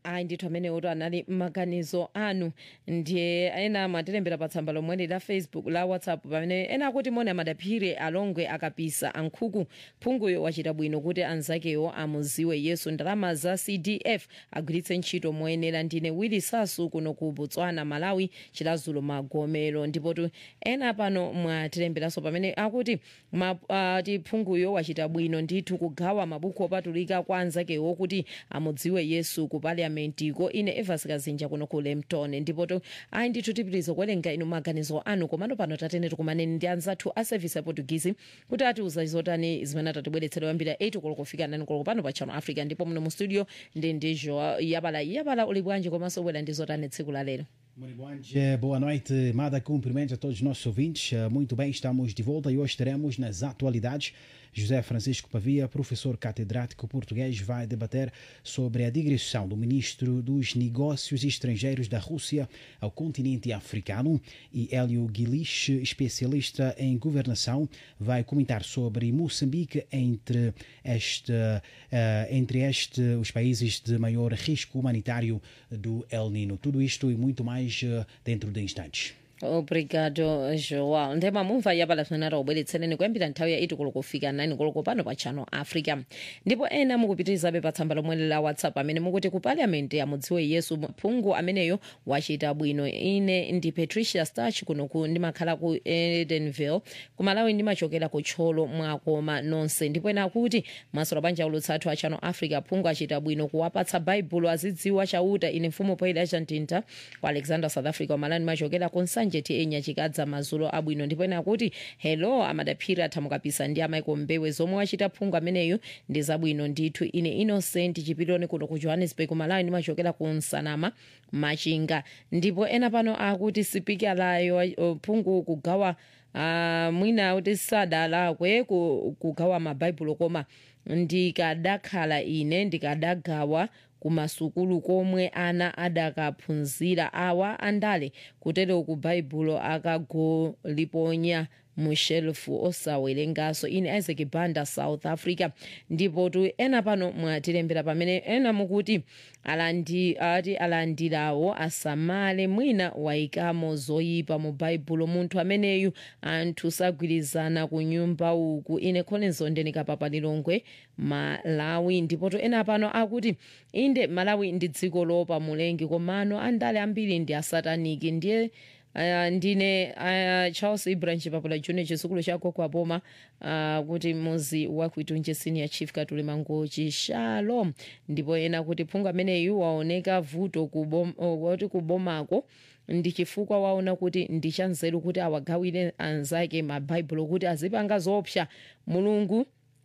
ayi ndithu amenewoto anali maganizo anu ndiye ena mwatilembera pa tsamba lomweli la facebook la whatsapp pamene ena akuti moni amadaphire alongwe akapisa ankhuku phunguyo wachita bwino kuti anzakewo amuziwe yesu ndalama za cdf agwiritse ntchito moyenera ndine wili sasu kuno ku botswana malawi chilazulo magomero ndipotu ena pano mwatilemberanso pamene akuti ma, uh, tiphunguyo wachita bwino ndithu kugawa mabuku opatulika kwa anzakewo kuti amudziwe yesu ku paliamentiko ine evas kazinja kuno ku lempton ndipoto ayi ndithu tipitiriza kuwerenga inu maganizo anu komano pano tatene tikumaneni ndi anzathu a service ya portuguese kuti atiuza zotani zimene atatibweretsera kuyambira 8 koloko kufika 9 koloko pano pa channel africa ndipo muno mu studio ndi ndijo yabala yabala uli bwanji komanso bwera ndi zotani tsiku la lero Muito bom dia, boa noite, Mada. Cumprimentos a todos os nossos ouvintes. Eh, Muito bem, estamos de volta e hoje teremos nas atualidades. José Francisco Pavia, professor catedrático português, vai debater sobre a digressão do ministro dos Negócios Estrangeiros da Rússia ao continente africano. E Hélio Guilich, especialista em governação, vai comentar sobre Moçambique entre, este, eh, entre este, os países de maior risco humanitário do El Nino. Tudo isto e muito mais eh, dentro de instantes. obrigado joao ndema mumva yabala zimene ataubweretsereni kuyambira nthawi ya 8 koloko kufika 9 koloko pano pa channel africa ndipo ena mukupitirizabe pa tsamba lomwe la whatsapp amene mukuti ku parliament amudziwe yesu phungu ameneyo wachita bwino ine ndi patricia starch kunoku ndimakhala ku edenville kumalawi ndimachokera ku tcholo mwakoma nonse ndipo ena akuti masolo banja ulutsathu a channel africa phungu achita bwino kuwapatsa baibulo azidziwa chauta ine mfumu poyida chantinta ku alexander south africa kumalawi ndimachokera ku nsanje ti enya chikadza mazulo abwino ndipo ena akuti hello amadaphiri athamukapisa ndi amaiko mbewe zomwe wachita phungu ameneyo ndi zabwino ndithu ine innocent chipiloni kuno ku johannesburg malawi ndimachokera ku nsanama machinga ndipo ena pano akuti sipikalayo phungu kugawa uh, mwina kuti sadalakwe ku- kugawa mabaibulo koma ndikadakhala ine ndikadagawa kumasukulu komwe ana adakaphunzira awa andale kutero ku baibulo akagoliponya mu shelfu osawerengaso ine isaac banda south africa ndipo tu ena pano mwatilembera pamene ena mukuti alandi ati alandirawo asamale mwina wayikamo zoyipa mu baibulo munthu ameneyu anthu sagwirizana ku nyumba uku ine kholenso ndenikapapa lilongwe malawi ndipo tu ena pano akuti inde malawi ndi dziko lopa mulengi komano andale ambiri ndi asataniki ndiye Uh, ndine uh, charles ibrahim chipapula junior chitsukulu cha koko apoma uh, kuti muzi wakuitunje senior chief katuli mangochi shalom ndipo ena kuti phungu ameneyu waoneka vuto kubom, uh, kuti kubomako ndi chifukwa waona kuti ndi chanzeru kuti awagawire anzake mabaibulo kuti azipanga zoopsa mulungu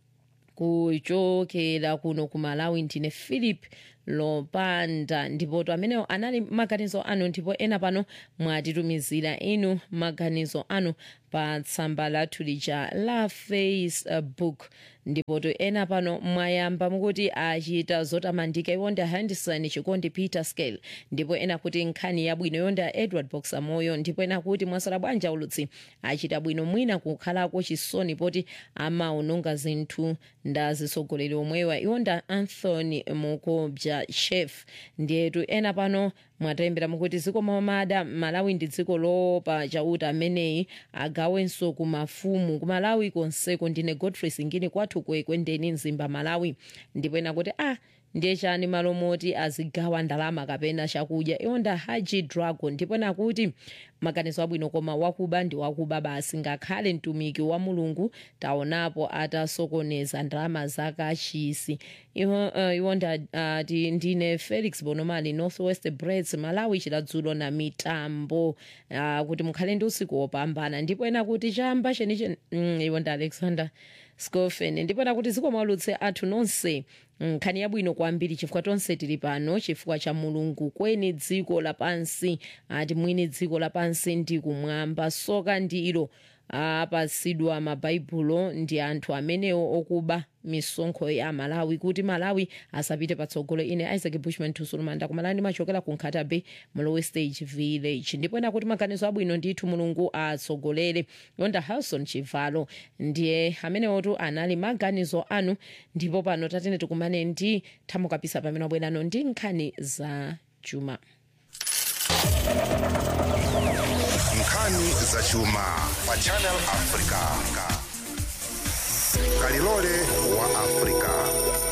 kuchokera kuno ku malawi ndine philip lopanda ndipo to amenewo anali maganizo anu ndipo ena pano mwatitumizira inu maganizo anu pa tsamba lathu lija la facebook ndipo to ena pano mwayamba mukuti achita zotamandika iwonda henderson chikondi peter scale ndipo ena kuti nkhani yabwino yonda edward boxer moyo ndipo ena kuti mwasala bwanja ulutsi achita bwino mwina kukhalako chisoni poti amaononga zinthu ndazitsogoleri omwewa iwonda anthony mukobja chef ndiyetu ena pano mwatilembera mukuti dziko mamada malawi ndi dziko lopa chauta ameneyi agawenso ku mafumu ku malawi konseko ndine godfrey singini kwathu kuekwendeni mzimba malawi ndipo ena kuti ah ndiye chani malo moti azigawa ndalama kapena chakudya iwonda haji dragon ndipo nakuti maganizo abwino koma wakuba ndi wakuba basi ngakhale mtumiki wa mulungu taonapo atasokoneza ndalama zakachisi iwo uh, iwonda uh, ti ndine felix bonomali northwest breds malawi chiladzulo na mitambo uh, kuti mukhale ndi usiku wopambana ndipo ena kuti chamba cheniche mm, iwonda alexander scofen ndipo ena kuti ziko mwalutse athu nonse nkhani yabwino kwambiri chifukwa tonse tili pano chifukwa cha mulungu kweni dziko lapansi ati mwini dziko lapansi ndi kumwamba soka ndi ilo apasidwa mabhaibulo ndi anthu amenewo okuba misonkho ya malawi kuti malawi asapite patsogolo ine isaac bushman tusulumanda kumalani machokera ku nkhata bay mlowe stage village ndipo ena kuti maganizo abwino ndithu mulungu atsogolere yonda harrison chivalo ndiye amenewotu anali maganizo anu ndipo pano tatene tikumane ndi thamukapisa pamene wabwerano ndi nkhani za chuma nkhani za chuma pa channel africa kalilole wa africa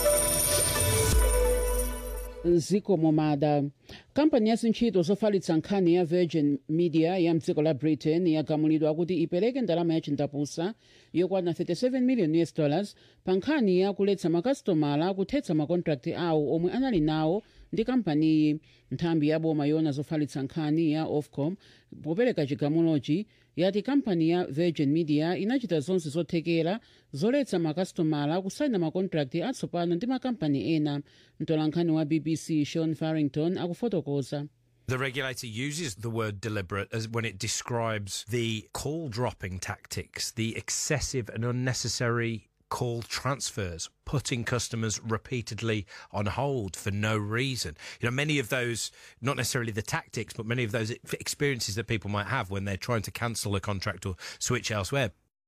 zikomo mada kampani ya zintchito zofalitsa nkhani ya virgin media ya mdziko la britain yagamulidwa kuti ipereke ndalama ya chindapusa yokwana 37 million us dollars pa nkhani ya kuletsa makasitomala kuthetsa makontrakti awo omwe anali nawo ndi kampaniyi nthambi ya boma yona zofalitsa nkhani ya ofcom popereka chigamulochi yati kampani ya virgin media inachita zonse zothekera zoletsa makasitomala kusaina makontrakti atsopano ndi makampani ena mtolankhani wa bbc sean farrington akufotokoza The regulator uses the word deliberate as when it describes the call dropping tactics, the excessive and unnecessary call transfers, putting customers repeatedly on hold for no reason. You know, many of those, not necessarily the tactics, but many of those experiences that people might have when they're trying to cancel a contract or switch elsewhere.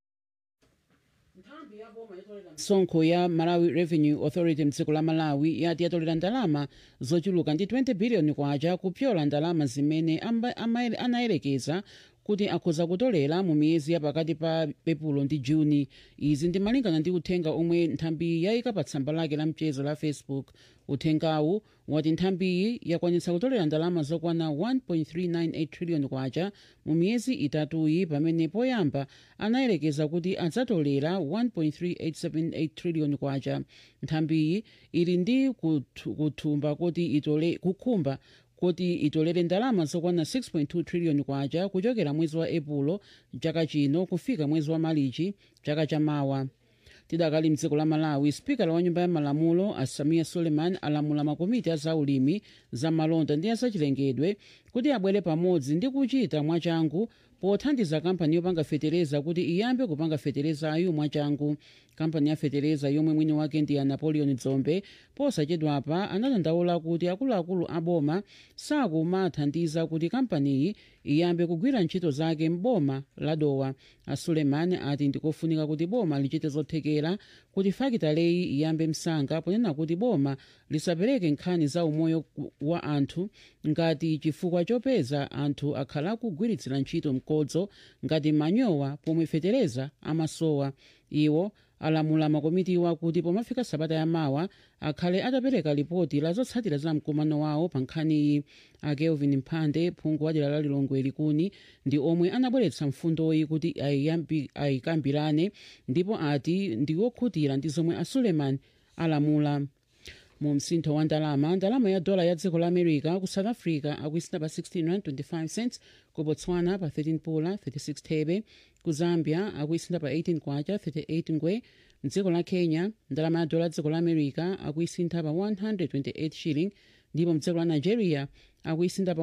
msonkho ya malawi revenue authority mdziko la malawi yati yatolera ndalama zochuluka ndi 20 biliyoni kwacha kupyola ndalama zimene amba- ama- anayerekeza kuti akhoza kutolera mu miyezi ya pakati pa epulo ndi juni izi ndi malingana ndi uthenga omwe nthambiyi yayika pa tsamba lake la mchezo la facebook uthengawu wati nthambiyi yakwanitsa kutolera ndalama zokwana 1.398 trillion kwacha mu miyezi itatuyi pamene poyamba anayerekeza kuti adzatolera 1.3878 trillion kwacha nthambiyi ili ndi kuthu- kuthumba kuti itole kukhumba kuti itolere ndalama zokwana 6.2 trillion kwacha kuchokera mwezi wa epulo chaka chino kufika mwezi wa malichi chaka chamawa tidakali mdziko la malawi spikala wa nyumba ya malamulo asamiya suleiman alamula makomiti a zaulimi za malonda ndi azachilengedwe kuti abwere pamodzi ndi kuchita mwachangu pothandiza kampani yopanga fetereza kuti iyambe kupanga feterezayo mwachangu kampani ya fetereza yomwe mwini wake ndi ya napoleon dzombe posachedwapa anadandaula kuti akuluakulu a boma sakumathandiza kuti kampaniyi iyambe kugwira ntchito zake m'boma la dowa asulemani ati ndikofunika kuti boma lichite zothekera kuti fakitaleyi iyambe msanga ponena kuti boma lisapereke nkhani za umoyo ku- wa anthu ngati chifukwa chopeza anthu akhala akugwiritsira ntchito mkodzo ngati manyowa pomwe fetereza amasowa iwo alamula makomitiwa kuti pomafika sabata yamawa akhale atapereka lipoti la zotsatira za mkumano wawo pa nkhaniyi a kelvin mphande phungu wa dera la lilongwe likuni ndi omwe anabweretsa mfundoyi kuti ayiyambi- ayikambirane ndipo ati ndi wokhutira ndi zomwe a suleiman alamula mu msintho wa ndalama ndalama ya dola ya dziko la america ku south africa akuisina pa 16 rand 25 cents ku botswana pa 13 pula 36 thebe ku zambia akuisina pa 18 kwacha 38 ngwe mdziko la kenya ndalama ya dola ya dziko la america akuisintha pa 128 shilling ndipo mdziko la nigeria akuisintha pa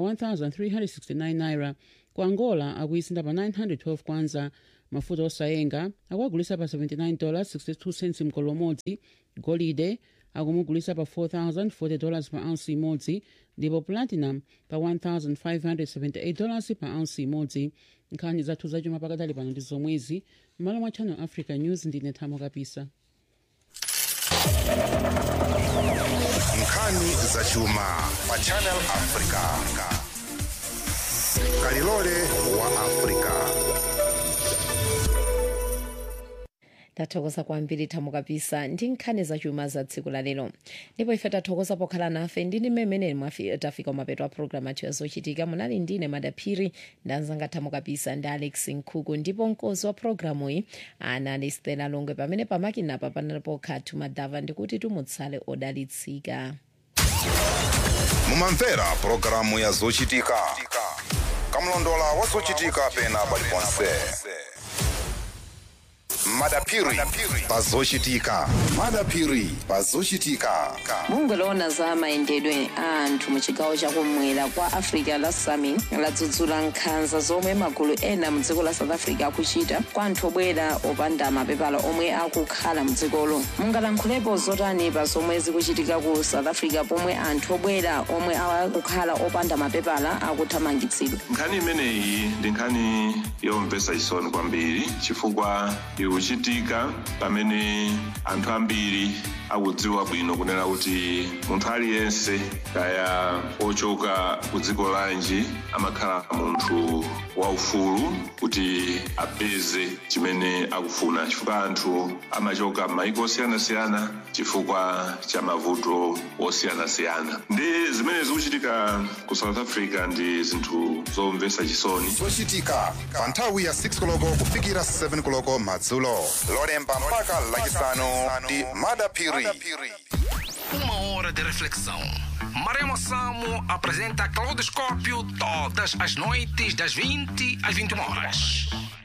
1369 naira ku angola akuisintha pa 912 kwanza mafuta osayenga akuagulisa pa 79 dollars 62 cents mkolo umodzi golide akumugulisa pa 4040 dollars pa ounce imodzi ndipo platinum pa 1578 dollars pa ounce imodzi nkhani zathu zachuma pakadali pano ndi zomwezi m'malo mwa channel africa news ndine thamo kapisa nkhani za chuma pa channel africa kalilole wa africa tathokoza kwambiri thamo kapisa ndi nkhani zachuma za tsiku la lero ndipo ife tathokoza pokhala nafe ndine mmene mwafi- tafika mapeto a programu athu yazochitika munali ndine madaphiri ndanzanga thamo kapisa ndi alex nkhuku ndipo mkozi wa programu iyi anali stela longwe pamene pamakinapa panalipo khatu madava ndikuti tumutsale odalitsika mumamvera pulogalamu ya zochitika kamlondola wa zochitika pena paliponse madapiri pazochitika madapiri pazochitika bungwe loona za mayendedwe a anthu mu chigawo chakumwera kwa africa la sami ladzudzula nkhanza zomwe magulu ena mu dziko la south africa akuchita kwa anthu obwera opanda mapepala omwe akukhala mu dzikolo mungalankhulepo zotani pa zomwe zikuchitika ku south africa pomwe anthu obwera omwe akukhala opanda mapepala akuthamangitsidwa nkhani imeneyi ndi nkhani yomvetsa chisoni kwambiri chifukwa ikuchitika pamene anthu ambiri akudziwa bwino kunena kuti munthu aliyense kaya ochoka ku dziko lanji amakhala munthu waufulu kuti apeze chimene akufuna chifukwa anthu amachoka m'mayiko osiyanasiyana chifukwa cha mavuto osiyanasiyana ndi zimene zikuchitika ku south africa ndi zinthu zomvetsa chisoni zochitika pa nthawi ya 6 koloko kufikira 7 koloko madzulo lolemba mpaka lachisanu ndi madapiri Uma hora de reflexão. Maremo Samo apresenta Claudoscópio todas as noites das 20 às 21 horas.